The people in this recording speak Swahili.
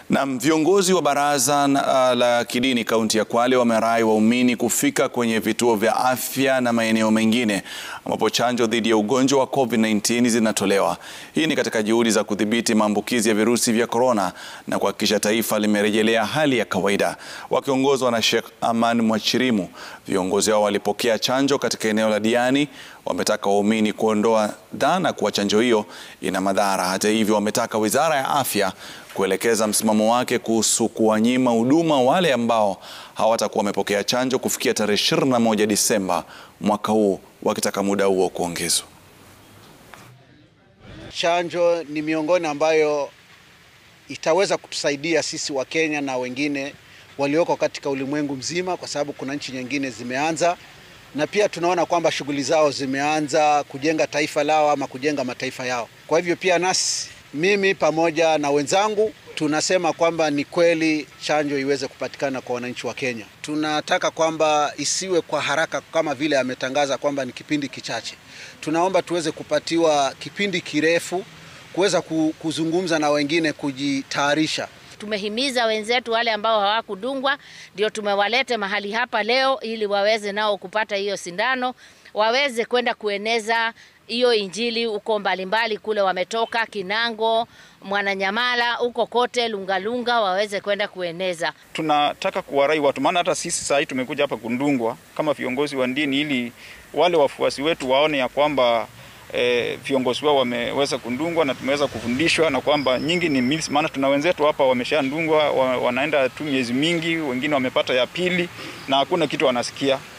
Na viongozi wa baraza uh, la kidini kaunti ya Kwale wamerai waumini kufika kwenye vituo vya afya na maeneo mengine ambapo chanjo dhidi ya ugonjwa wa COVID-19 zinatolewa. Hii ni katika juhudi za kudhibiti maambukizi ya virusi vya korona na kuhakikisha taifa limerejelea hali ya kawaida. Wakiongozwa na Sheikh Aman Mwachirimu, viongozi hao walipokea chanjo katika eneo la Diani. Wametaka waumini kuondoa dhana kuwa chanjo hiyo ina madhara. Hata hivyo, wametaka Wizara ya Afya kuelekeza msimamo wake kuhusu kuwanyima huduma wale ambao hawatakuwa wamepokea chanjo kufikia tarehe 21 Disemba mwaka huu, wakitaka muda huo kuongezwa. Chanjo ni miongoni ambayo itaweza kutusaidia sisi wa Kenya na wengine walioko katika ulimwengu mzima, kwa sababu kuna nchi nyingine zimeanza na pia tunaona kwamba shughuli zao zimeanza kujenga taifa lao ama kujenga mataifa yao. Kwa hivyo pia nasi mimi pamoja na wenzangu tunasema kwamba ni kweli chanjo iweze kupatikana kwa wananchi wa Kenya. Tunataka kwamba isiwe kwa haraka kama vile ametangaza kwamba ni kipindi kichache. Tunaomba tuweze kupatiwa kipindi kirefu kuweza kuzungumza na wengine, kujitayarisha. Tumehimiza wenzetu wale ambao hawakudungwa, ndio tumewalete mahali hapa leo ili waweze nao kupata hiyo sindano, waweze kwenda kueneza hiyo injili huko mbalimbali kule wametoka Kinango, Mwananyamala, huko kote Lungalunga, waweze kwenda kueneza. Tunataka kuwarai watu, maana hata sisi saa hii tumekuja hapa kundungwa kama viongozi wa dini, ili wale wafuasi wetu waone ya kwamba E, viongozi wao wameweza kundungwa na tumeweza kufundishwa na kwamba nyingi ni myths. Maana tuna wenzetu hapa wameshandungwa, wa, wanaenda tu miezi mingi, wengine wamepata ya pili na hakuna kitu wanasikia.